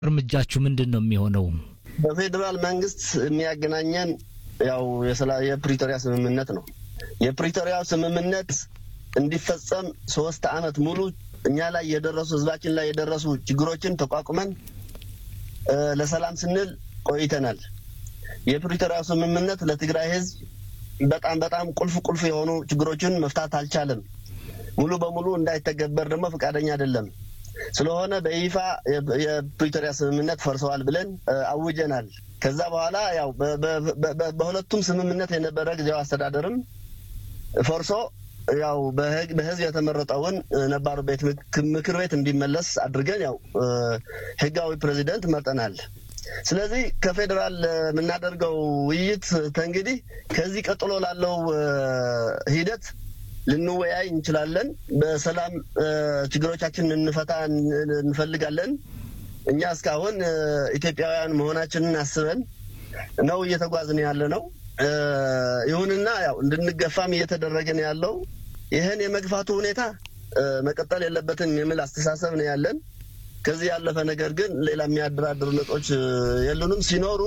እርምጃችሁ ምንድን ነው የሚሆነው? በፌዴራል መንግስት የሚያገናኘን ያው የፕሪቶሪያ ስምምነት ነው። የፕሪቶሪያ ስምምነት እንዲፈጸም ሶስት አመት ሙሉ እኛ ላይ የደረሱ ህዝባችን ላይ የደረሱ ችግሮችን ተቋቁመን ለሰላም ስንል ቆይተናል። የፕሪቶሪያ ስምምነት ለትግራይ ህዝብ በጣም በጣም ቁልፍ ቁልፍ የሆኑ ችግሮችን መፍታት አልቻለም። ሙሉ በሙሉ እንዳይተገበር ደግሞ ፈቃደኛ አይደለም። ስለሆነ በይፋ የፕሪቶሪያ ስምምነት ፈርሰዋል ብለን አውጀናል። ከዛ በኋላ ያው በሁለቱም ስምምነት የነበረ ጊዜያዊ አስተዳደርም ፈርሶ ያው በህዝብ የተመረጠውን ነባሩ ቤት ምክር ቤት እንዲመለስ አድርገን ያው ህጋዊ ፕሬዚደንት መርጠናል። ስለዚህ ከፌዴራል የምናደርገው ውይይት ተንግዲህ ከዚህ ቀጥሎ ላለው ሂደት ልንወያይ እንችላለን። በሰላም ችግሮቻችንን እንፈታ እንፈልጋለን። እኛ እስካሁን ኢትዮጵያውያን መሆናችንን አስበን ነው እየተጓዝን ያለ ነው። ይሁንና ያው እንድንገፋም እየተደረገ ነው ያለው። ይህን የመግፋቱ ሁኔታ መቀጠል የለበትም የሚል አስተሳሰብ ነው ያለን። ከዚህ ያለፈ ነገር ግን ሌላ የሚያደራድሩ ነጥቦች የሉንም። ሲኖሩ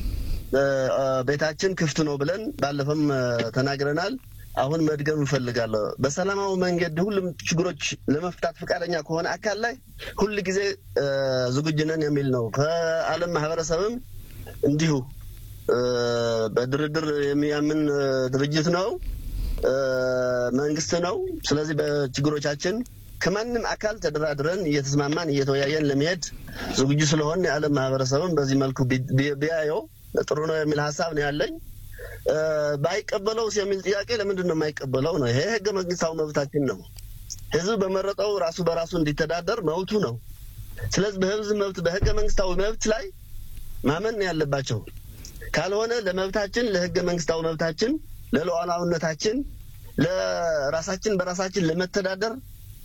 ቤታችን ክፍት ነው ብለን ባለፈም ተናግረናል። አሁን መድገም እንፈልጋለሁ። በሰላማዊ መንገድ ሁሉም ችግሮች ለመፍታት ፈቃደኛ ከሆነ አካል ላይ ሁል ጊዜ ዝግጁ ነን የሚል ነው። ከዓለም ማህበረሰብም እንዲሁ በድርድር የሚያምን ድርጅት ነው፣ መንግስት ነው። ስለዚህ በችግሮቻችን ከማንም አካል ተደራድረን እየተስማማን እየተወያየን ለመሄድ ዝግጁ ስለሆን የዓለም ማህበረሰብም በዚህ መልኩ ቢያየው ጥሩ ነው የሚል ሀሳብ ነው ያለኝ። ባይቀበለውስ የሚል ጥያቄ ለምንድን ነው የማይቀበለው ነው? ይሄ ህገ መንግስታዊ መብታችን ነው። ህዝብ በመረጠው ራሱ በራሱ እንዲተዳደር መብቱ ነው። ስለዚህ በህዝብ መብት በህገ መንግስታዊ መብት ላይ ማመን ነው ያለባቸው። ካልሆነ ለመብታችን ለህገ መንግስታዊ መብታችን ለሉዓላዊነታችን ለራሳችን በራሳችን ለመተዳደር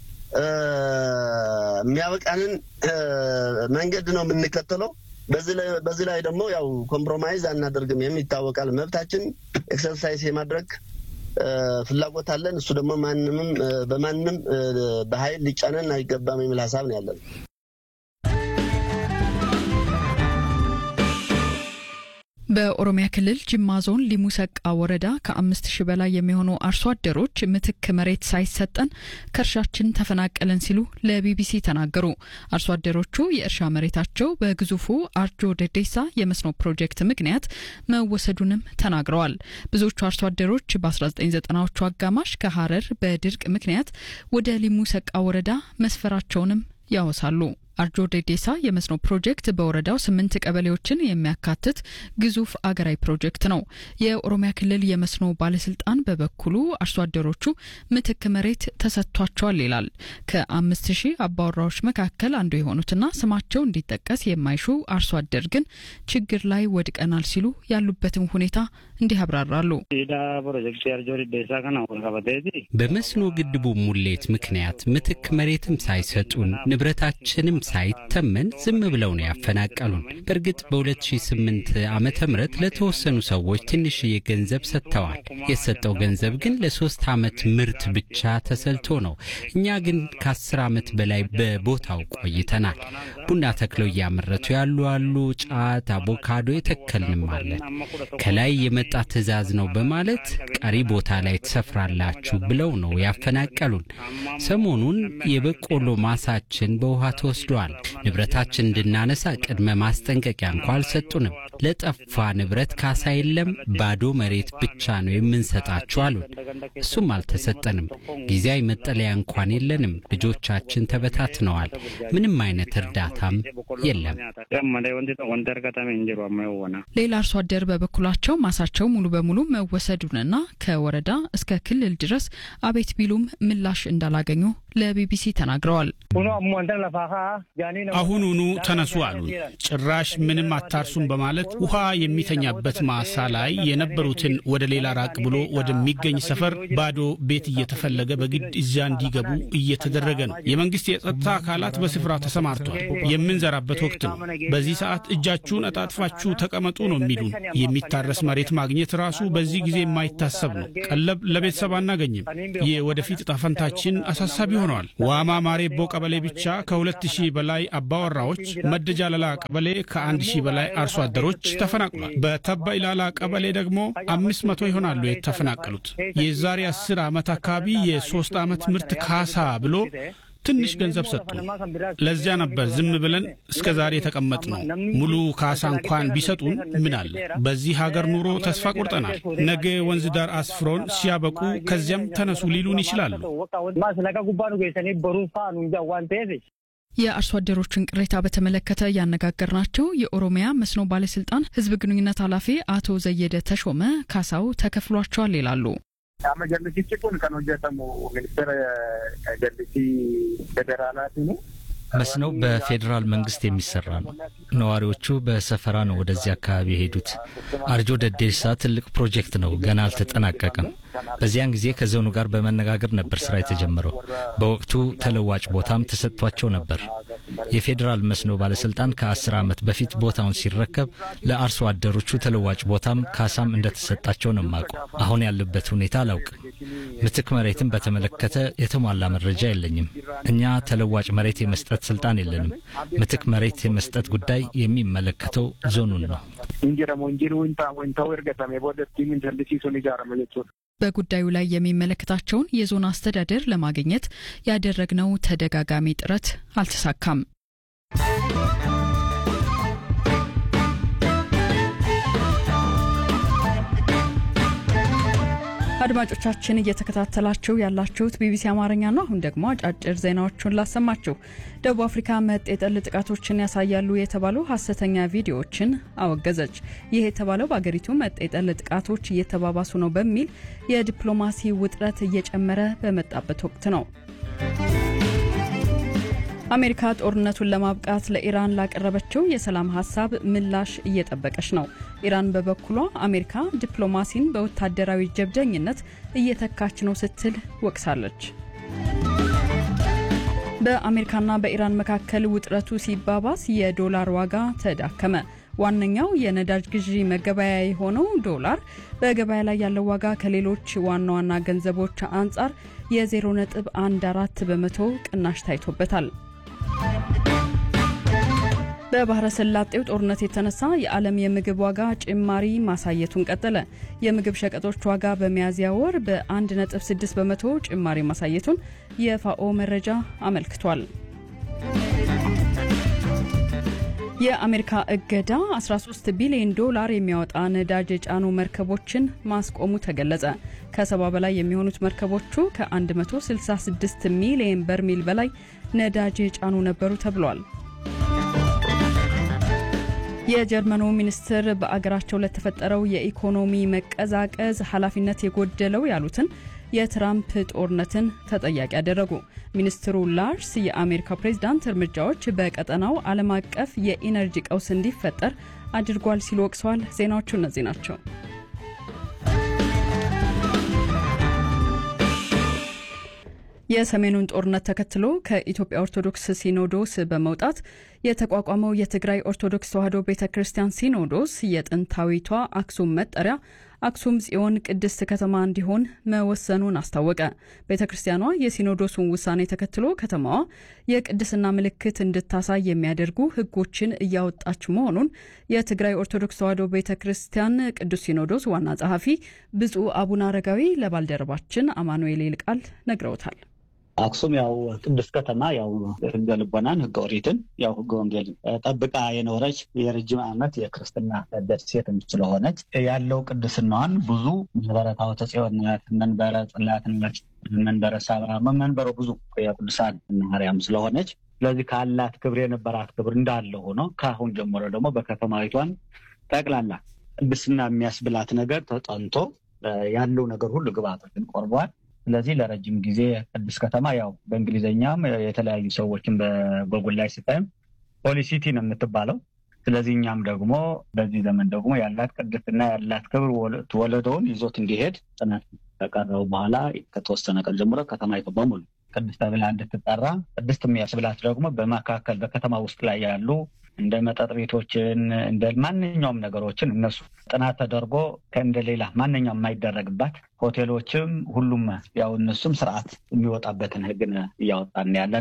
የሚያበቃንን መንገድ ነው የምንከተለው። በዚህ ላይ ደግሞ ያው ኮምፕሮማይዝ አናደርግም የሚታወቃል። መብታችን ኤክሰርሳይዝ የማድረግ ፍላጎት አለን። እሱ ደግሞ ማንምም በማንም በኃይል ሊጫነን አይገባም የሚል ሀሳብ ነው ያለን። በኦሮሚያ ክልል ጅማ ዞን ሊሙ ሰቃ ወረዳ ከአምስት ሺህ በላይ የሚሆኑ አርሶ አደሮች ምትክ መሬት ሳይሰጠን ከእርሻችን ተፈናቀለን ሲሉ ለቢቢሲ ተናገሩ። አርሶ አደሮቹ የእርሻ መሬታቸው በግዙፉ አርጆ ደዴሳ የመስኖ ፕሮጀክት ምክንያት መወሰዱንም ተናግረዋል። ብዙዎቹ አርሶ አደሮች በ1990ዎቹ አጋማሽ ከሀረር በድርቅ ምክንያት ወደ ሊሙ ሰቃ ወረዳ መስፈራቸውንም ያወሳሉ። አርጆ ዴዴሳ የመስኖ ፕሮጀክት በወረዳው ስምንት ቀበሌዎችን የሚያካትት ግዙፍ አገራዊ ፕሮጀክት ነው። የኦሮሚያ ክልል የመስኖ ባለስልጣን በበኩሉ አርሶ አደሮቹ ምትክ መሬት ተሰጥቷቸዋል ይላል። ከአምስት ሺህ አባወራዎች መካከል አንዱ የሆኑትና ስማቸው እንዲጠቀስ የማይሹ አርሶ አደር ግን ችግር ላይ ወድቀናል ሲሉ ያሉበትን ሁኔታ እንዲህ ያብራራሉ። በመስኖ ግድቡ ሙሌት ምክንያት ምትክ መሬትም ሳይሰጡን ንብረታችንም ሳይተመን ዝም ብለው ነው ያፈናቀሉን። በእርግጥ በ2008 ዓመተ ምህረት ለተወሰኑ ሰዎች ትንሽዬ ገንዘብ ሰጥተዋል። የተሰጠው ገንዘብ ግን ለሶስት ዓመት ምርት ብቻ ተሰልቶ ነው። እኛ ግን ከአስር ዓመት በላይ በቦታው ቆይተናል። ቡና ተክለው እያመረቱ ያሉ አሉ። ጫት፣ አቮካዶ የተከልንም አለን። ከላይ የመጣ ትዕዛዝ ነው በማለት ቀሪ ቦታ ላይ ትሰፍራላችሁ ብለው ነው ያፈናቀሉን። ሰሞኑን የበቆሎ ማሳችን በውሃ ተወስዷል። ንብረታችን እንድናነሳ ቅድመ ማስጠንቀቂያ እንኳ አልሰጡንም። ለጠፋ ንብረት ካሳ የለም፣ ባዶ መሬት ብቻ ነው የምንሰጣችሁ አሉን። እሱም አልተሰጠንም። ጊዜያዊ መጠለያ እንኳን የለንም። ልጆቻችን ተበታትነዋል። ምንም አይነት እርዳታም የለም። ሌላ አርሶ አደር በበኩላቸው ማሳቸው ሙሉ በሙሉ መወሰዱንና ከወረዳ እስከ ክልል ድረስ አቤት ቢሉም ምላሽ እንዳላገኙ ለቢቢሲ ተናግረዋል። አሁኑኑ ተነሱ አሉን። ጭራሽ ምንም አታርሱም በማለት ውሃ የሚተኛበት ማሳ ላይ የነበሩትን ወደ ሌላ ራቅ ብሎ ወደሚገኝ ሰፈር ባዶ ቤት እየተፈለገ በግድ እዚያ እንዲገቡ እየተደረገ ነው። የመንግስት የጸጥታ አካላት በስፍራው ተሰማርተዋል። የምንዘራበት ወቅት ነው። በዚህ ሰዓት እጃችሁን እጣጥፋችሁ ተቀመጡ ነው የሚሉን። የሚታረስ መሬት ማግኘት ራሱ በዚህ ጊዜ የማይታሰብ ነው። ቀለብ ለቤተሰብ አናገኝም። የወደፊት ዕጣ ፈንታችን አሳሳቢ ሆነዋል። ዋማ ማሬቦ ቀበሌ ብቻ ከሁለት ሺህ ሺህ በላይ አባወራዎች፣ መደጃለላ ቀበሌ ከአንድ ሺህ በላይ አርሶ አደሮች ተፈናቅሏል። በተባ ኢላላ ቀበሌ ደግሞ አምስት መቶ ይሆናሉ የተፈናቀሉት። የዛሬ አስር ዓመት አካባቢ የሶስት ዓመት ምርት ካሳ ብሎ ትንሽ ገንዘብ ሰጡ። ለዚያ ነበር ዝም ብለን እስከ ዛሬ የተቀመጥ ነው። ሙሉ ካሳ እንኳን ቢሰጡን ምን አለ? በዚህ ሀገር ኑሮ ተስፋ ቆርጠናል። ነገ ወንዝ ዳር አስፍሮን ሲያበቁ ከዚያም ተነሱ ሊሉን ይችላሉ። የአርሶ አደሮችን ቅሬታ በተመለከተ ያነጋገርናቸው የኦሮሚያ መስኖ ባለስልጣን ሕዝብ ግንኙነት ኃላፊ አቶ ዘየደ ተሾመ ካሳው ተከፍሏቸዋል ይላሉ። Amma jallisichi kun kan hojjetamu ministeera jallisii federaalaati. መስኖው በፌዴራል መንግስት የሚሰራ ነው። ነዋሪዎቹ በሰፈራ ነው ወደዚህ አካባቢ የሄዱት። አርጆ ደዴሳ ትልቅ ፕሮጀክት ነው፣ ገና አልተጠናቀቀም። በዚያን ጊዜ ከዞኑ ጋር በመነጋገር ነበር ስራ የተጀመረው። በወቅቱ ተለዋጭ ቦታም ተሰጥቷቸው ነበር። የፌዴራል መስኖ ባለስልጣን ከአስር ዓመት በፊት ቦታውን ሲረከብ ለአርሶ አደሮቹ ተለዋጭ ቦታም ካሳም እንደተሰጣቸው ነው የማውቀው። አሁን ያለበት ሁኔታ አላውቅም። ምትክ መሬትን በተመለከተ የተሟላ መረጃ የለኝም። እኛ ተለዋጭ መሬት የመስጠት ስልጣን የለንም። ምትክ መሬት የመስጠት ጉዳይ የሚመለከተው ዞኑን ነው። Injiramu injiruu ta'uu ergatame booda ittiin jallisiisuun ijaarame jechuudha. በጉዳዩ ላይ የሚመለከታቸውን የዞን አስተዳደር ለማግኘት ያደረግነው ተደጋጋሚ ጥረት አልተሳካም። አድማጮቻችን እየተከታተላችሁ ያላችሁት ቢቢሲ አማርኛ ነው። አሁን ደግሞ አጫጭር ዜናዎቹን ላሰማችሁ። ደቡብ አፍሪካ መጤ ጠል ጥቃቶችን ያሳያሉ የተባሉ ሀሰተኛ ቪዲዮዎችን አወገዘች። ይህ የተባለው በአገሪቱ መጤ ጠል ጥቃቶች እየተባባሱ ነው በሚል የዲፕሎማሲ ውጥረት እየጨመረ በመጣበት ወቅት ነው። አሜሪካ ጦርነቱን ለማብቃት ለኢራን ላቀረበችው የሰላም ሀሳብ ምላሽ እየጠበቀች ነው። ኢራን በበኩሏ አሜሪካ ዲፕሎማሲን በወታደራዊ ጀብደኝነት እየተካች ነው ስትል ወቅሳለች። በአሜሪካና በኢራን መካከል ውጥረቱ ሲባባስ የዶላር ዋጋ ተዳከመ። ዋነኛው የነዳጅ ግዢ መገበያ የሆነው ዶላር በገበያ ላይ ያለው ዋጋ ከሌሎች ዋና ዋና ገንዘቦች አንጻር የ0.14 በመቶ ቅናሽ ታይቶበታል። በባህረ ሰላጤው ጦርነት የተነሳ የዓለም የምግብ ዋጋ ጭማሪ ማሳየቱን ቀጠለ። የምግብ ሸቀጦች ዋጋ በሚያዝያ ወር በ1.6 በመቶ ጭማሪ ማሳየቱን የፋኦ መረጃ አመልክቷል። የአሜሪካ እገዳ 13 ቢሊዮን ዶላር የሚያወጣ ነዳጅ የጫኑ መርከቦችን ማስቆሙ ተገለጸ። ከሰባ በላይ የሚሆኑት መርከቦቹ ከ166 ሚሊዮን በርሜል በላይ ነዳጅ የጫኑ ነበሩ ተብሏል። የጀርመኑ ሚኒስትር በአገራቸው ለተፈጠረው የኢኮኖሚ መቀዛቀዝ ኃላፊነት የጎደለው ያሉትን የትራምፕ ጦርነትን ተጠያቂ ያደረጉ። ሚኒስትሩ ላርስ የአሜሪካ ፕሬዝዳንት እርምጃዎች በቀጠናው ዓለም አቀፍ የኢነርጂ ቀውስ እንዲፈጠር አድርጓል ሲሉ ወቅሰዋል። ዜናዎቹ እነዚህ ናቸው። የሰሜኑን ጦርነት ተከትሎ ከኢትዮጵያ ኦርቶዶክስ ሲኖዶስ በመውጣት የተቋቋመው የትግራይ ኦርቶዶክስ ተዋሕዶ ቤተ ክርስቲያን ሲኖዶስ የጥንታዊቷ አክሱም መጠሪያ አክሱም ጽዮን ቅድስት ከተማ እንዲሆን መወሰኑን አስታወቀ። ቤተ ክርስቲያኗ የሲኖዶሱን ውሳኔ ተከትሎ ከተማዋ የቅድስና ምልክት እንድታሳይ የሚያደርጉ ሕጎችን እያወጣች መሆኑን የትግራይ ኦርቶዶክስ ተዋሕዶ ቤተ ክርስቲያን ቅዱስ ሲኖዶስ ዋና ጸሐፊ ብፁዕ አቡነ አረጋዊ ለባልደረባችን አማኑኤል ይልቃል ነግረውታል። አክሱም ያው ቅድስት ከተማ ያው ህገ ልቦናን ህገ ኦሪትን ያው ህገ ወንጌልን ጠብቃ የኖረች የረጅም ዓመት የክርስትና ደሴት ስለሆነች ያለው ቅድስናዋን ብዙ መንበረ ታቦተ ጽዮን ናት፣ መንበረ ጽላት ነች፣ መንበረ ሳባ መንበረ ብዙ የቅዱሳን ማርያም ስለሆነች ስለዚህ ካላት ክብር የነበራት ክብር እንዳለ ሆኖ ከአሁን ጀምሮ ደግሞ በከተማዊቷን ጠቅላላ ቅድስና የሚያስብላት ነገር ተጠንቶ ያለው ነገር ሁሉ ግብአቶችን ቆርቧል። ስለዚህ ለረጅም ጊዜ ቅድስት ከተማ ያው በእንግሊዝኛም የተለያዩ ሰዎችን በጎጉል ላይ ስታይም ፖሊሲቲ ነው የምትባለው። ስለዚህ እኛም ደግሞ በዚህ ዘመን ደግሞ ያላት ቅድስና ያላት ክብር ወለደውን ይዞት እንዲሄድ ጥናት ከቀረቡ በኋላ ከተወሰነ ቀን ጀምሮ ከተማይቱ በሙሉ ቅድስት ተብላ እንድትጠራ ቅድስት የሚያስብላት ደግሞ በመካከል በከተማ ውስጥ ላይ ያሉ እንደ መጠጥ ቤቶችን እንደ ማንኛውም ነገሮችን እነሱ ጥናት ተደርጎ ከእንደ ሌላ ማንኛውም የማይደረግባት ሆቴሎችም ሁሉም ያው እነሱም ስርዓት የሚወጣበትን ህግን እያወጣን ያለ ነው።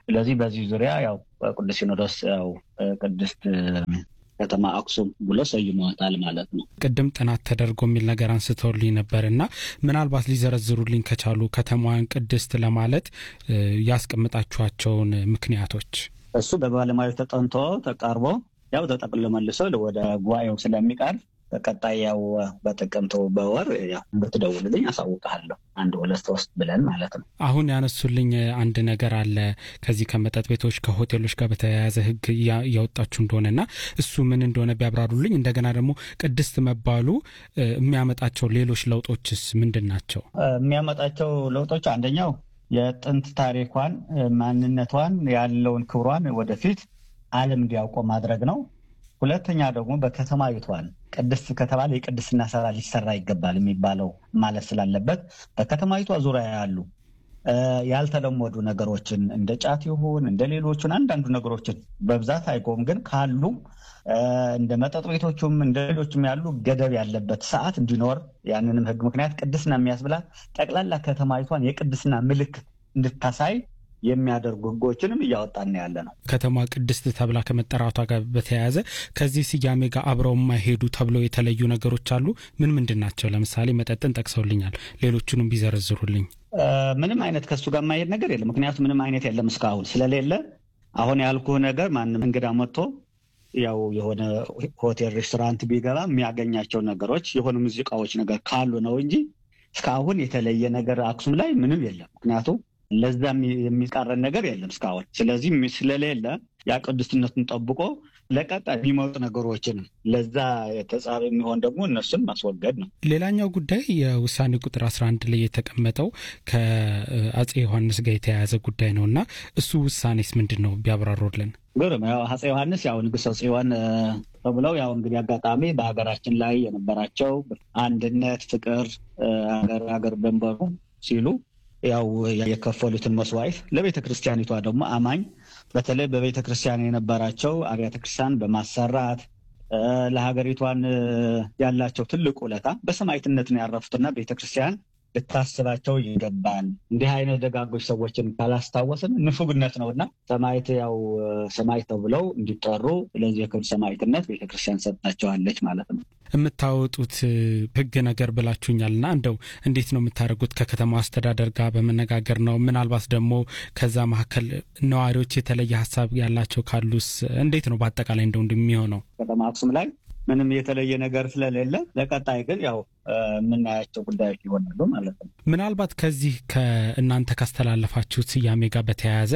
ስለዚህ በዚህ ዙሪያ ያው ቅዱስ ሲኖዶስ ያው ቅድስት ከተማ አክሱም ብሎ ሰይመዋታል ማለት ነው። ቅድም ጥናት ተደርጎ የሚል ነገር አንስተውልኝ ነበር እና ምናልባት ሊዘረዝሩልኝ ከቻሉ ከተማዋን ቅድስት ለማለት ያስቀምጣችኋቸውን ምክንያቶች። እሱ በባለሙያዎች ተጠንቶ ተቃርቦ ያው ተጠቅሎ መልሶ ወደ ጉባኤው ስለሚቀርብ በቀጣይ ያው በጥቅምት በወር ብትደውልልኝ አሳውቅሃለሁ። አንድ ሁለት ሶስት ብለን ማለት ነው። አሁን ያነሱልኝ አንድ ነገር አለ ከዚህ ከመጠጥ ቤቶች ከሆቴሎች ጋር በተያያዘ ሕግ እያወጣችሁ እንደሆነና እሱ ምን እንደሆነ ቢያብራሩልኝ። እንደገና ደግሞ ቅድስት መባሉ የሚያመጣቸው ሌሎች ለውጦችስ ምንድን ናቸው? የሚያመጣቸው ለውጦች አንደኛው የጥንት ታሪኳን፣ ማንነቷን፣ ያለውን ክብሯን ወደፊት ዓለም እንዲያውቀው ማድረግ ነው። ሁለተኛ ደግሞ በከተማይቷን ቅድስት ከተባለ የቅድስና ስራ ሊሰራ ይገባል የሚባለው ማለት ስላለበት በከተማይቷ ዙሪያ ያሉ ያልተለመዱ ነገሮችን እንደ ጫት ይሁን እንደ ሌሎቹን አንዳንዱ ነገሮችን በብዛት አይቆም፣ ግን ካሉ እንደ መጠጥ ቤቶቹም እንደ ሌሎችም ያሉ ገደብ ያለበት ሰዓት እንዲኖር ያንንም ህግ ምክንያት ቅድስና የሚያስብላት ጠቅላላ ከተማይቷን የቅድስና ምልክት እንድታሳይ የሚያደርጉ ህጎችንም እያወጣን ያለ ነው። ከተማ ቅድስት ተብላ ከመጠራቷ ጋር በተያያዘ ከዚህ ስያሜ ጋር አብረው የማይሄዱ ተብለው የተለዩ ነገሮች አሉ። ምን ምንድን ናቸው? ለምሳሌ መጠጥን ጠቅሰውልኛል። ሌሎቹንም ቢዘረዝሩልኝ። ምንም አይነት ከሱ ጋር የማይሄድ ነገር የለም። ምክንያቱም ምንም አይነት የለም እስካሁን ስለሌለ አሁን ያልኩህ ነገር ማንም እንግዳ መጥቶ ያው የሆነ ሆቴል ሬስቶራንት ቢገባ የሚያገኛቸው ነገሮች የሆኑ ሙዚቃዎች ነገር ካሉ ነው እንጂ እስካሁን የተለየ ነገር አክሱም ላይ ምንም የለም። ምክንያቱም ለዛ የሚቃረን ነገር የለም እስካሁን። ስለዚህ ስለሌለ ያ ቅዱስነቱን ጠብቆ ለቀጣይ የሚመጡ ነገሮችን ለዛ የተጻፈ የሚሆን ደግሞ እነሱን ማስወገድ ነው። ሌላኛው ጉዳይ የውሳኔ ቁጥር 11 ላይ የተቀመጠው ከአጼ ዮሐንስ ጋር የተያያዘ ጉዳይ ነው እና እሱ ውሳኔስ ምንድን ነው ቢያብራሩልን። ግርም ያው አጼ ዮሐንስ ያው ንጉሠ ጽዮን ተብለው ያው እንግዲህ አጋጣሚ በሀገራችን ላይ የነበራቸው አንድነት፣ ፍቅር ሀገር ሀገር ድንበሩ ሲሉ ያው የከፈሉትን መስዋዕት ለቤተ ክርስቲያኒቷ ደግሞ አማኝ በተለይ በቤተ ክርስቲያን የነበራቸው አብያተ ክርስቲያን በማሰራት ለሀገሪቷን ያላቸው ትልቅ ውለታ በሰማዕትነት ነው ያረፉትና ቤተ ክርስቲያን ልታስባቸው ይገባል። እንዲህ አይነት ደጋጎች ሰዎችን ካላስታወስን ንፉግነት ነው እና ሰማዕት ያው ሰማዕት ተብለው እንዲጠሩ ስለዚህ የክብር ሰማዕትነት ቤተክርስቲያን ሰጥታቸዋለች ማለት ነው። የምታወጡት ሕግ ነገር ብላችሁኛል እና እንደው እንዴት ነው የምታደርጉት? ከከተማ አስተዳደር ጋር በመነጋገር ነው? ምናልባት ደግሞ ከዛ መካከል ነዋሪዎች የተለየ ሀሳብ ያላቸው ካሉስ እንዴት ነው በአጠቃላይ እንደው እንደሚሆነው? ከተማ አክሱም ላይ ምንም የተለየ ነገር ስለሌለ ለቀጣይ ግን ያው የምናያቸው ጉዳዮች ይሆናሉ ማለት ነው። ምናልባት ከዚህ ከእናንተ ካስተላለፋችሁት ስያሜ ጋር በተያያዘ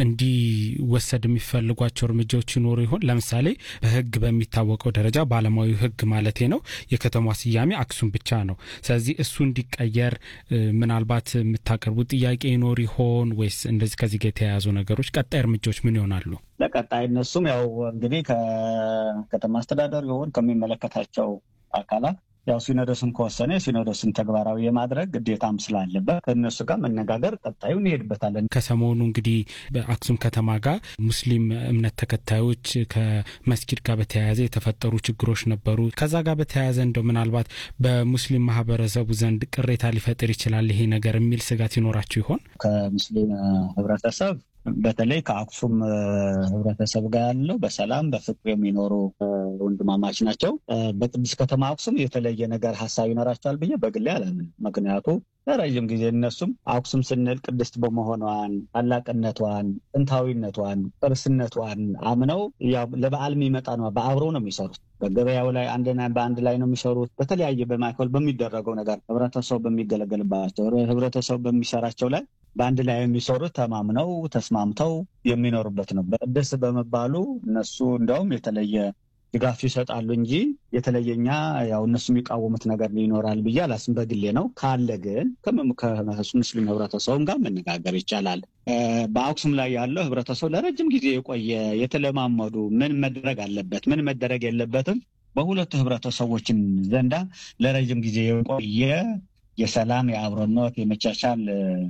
እንዲወሰድ የሚፈልጓቸው እርምጃዎች ይኖሩ ይሆን? ለምሳሌ በህግ በሚታወቀው ደረጃ በዓለማዊ ህግ ማለቴ ነው የከተማ ስያሜ አክሱም ብቻ ነው። ስለዚህ እሱ እንዲቀየር ምናልባት የምታቀርቡት ጥያቄ ይኖር ይሆን ወይስ እንደዚህ ከዚህ ጋር የተያያዙ ነገሮች ቀጣይ እርምጃዎች ምን ይሆናሉ? ለቀጣይ እነሱም ያው እንግዲህ ከከተማ አስተዳደር ይሆን ከሚመለከታቸው አካላት ያው ሲኖዶስን ከወሰነ የሲኖዶስን ተግባራዊ የማድረግ ግዴታም ስላለበት ከእነሱ ጋር መነጋገር ቀጣዩ እንሄድበታለን። ከሰሞኑ እንግዲህ በአክሱም ከተማ ጋር ሙስሊም እምነት ተከታዮች ከመስጊድ ጋር በተያያዘ የተፈጠሩ ችግሮች ነበሩ። ከዛ ጋር በተያያዘ እንደው ምናልባት በሙስሊም ማህበረሰቡ ዘንድ ቅሬታ ሊፈጥር ይችላል ይሄ ነገር የሚል ስጋት ይኖራችሁ ይሆን? ከሙስሊም ህብረተሰብ በተለይ ከአክሱም ህብረተሰብ ጋር ያለው በሰላም በፍቅር የሚኖሩ ወንድማማች ናቸው። በቅዱስ ከተማ አክሱም የተለየ ነገር ሀሳብ ይኖራቸዋል ብዬ በግሌ አላምንም። ምክንያቱ ለረዥም ጊዜ እነሱም አክሱም ስንል ቅድስት በመሆኗን ታላቅነቷን፣ ጥንታዊነቷን፣ ቅርስነቷን አምነው ለበዓል የሚመጣ ነው። በአብረው ነው የሚሰሩት። በገበያው ላይ በአንድ ላይ ነው የሚሰሩት። በተለያየ በማዕከል በሚደረገው ነገር ህብረተሰቡ በሚገለገልባቸው ህብረተሰቡ በሚሰራቸው ላይ በአንድ ላይ የሚሰሩት ተማምነው ተስማምተው የሚኖሩበት ነው። በቅድስት በመባሉ እነሱ እንደውም የተለየ ድጋፍ ይሰጣሉ እንጂ የተለየኛ ያው እነሱ የሚቃወሙት ነገር ይኖራል ብዬ አላስብም። በግሌ ነው። ካለ ግን ከሙስሊም ህብረተሰቡም ጋር መነጋገር ይቻላል። በአክሱም ላይ ያለው ህብረተሰቡ ለረጅም ጊዜ የቆየ የተለማመዱ ምን መደረግ አለበት፣ ምን መደረግ የለበትም በሁለቱ ህብረተሰቦችን ዘንዳ ለረጅም ጊዜ የቆየ የሰላም፣ የአብሮነት፣ የመቻቻል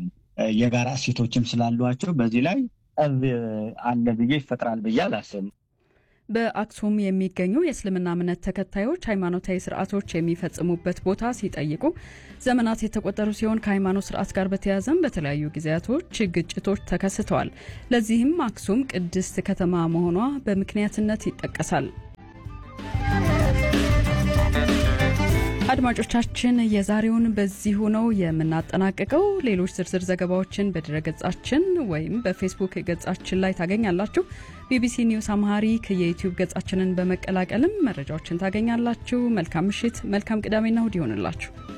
የጋራ እሴቶችም ስላሏቸው በዚህ ላይ ጠብ አለ ብዬ ይፈጥራል ብዬ አላስብም። በአክሱም የሚገኙ የእስልምና እምነት ተከታዮች ሃይማኖታዊ ስርዓቶች የሚፈጽሙበት ቦታ ሲጠይቁ ዘመናት የተቆጠሩ ሲሆን ከሃይማኖት ስርዓት ጋር በተያያዘም በተለያዩ ጊዜያቶች ግጭቶች ተከስተዋል። ለዚህም አክሱም ቅድስት ከተማ መሆኗ በምክንያትነት ይጠቀሳል። አድማጮቻችን የዛሬውን በዚሁ ነው የምናጠናቅቀው። ሌሎች ዝርዝር ዘገባዎችን በድረገጻችን ወይም በፌስቡክ ገጻችን ላይ ታገኛላችሁ። ቢቢሲ ኒውስ አምሃሪክ የዩቲዩብ ገጻችንን በመቀላቀልም መረጃዎችን ታገኛላችሁ። መልካም ምሽት፣ መልካም ቅዳሜና እሁድ ይሆንላችሁ።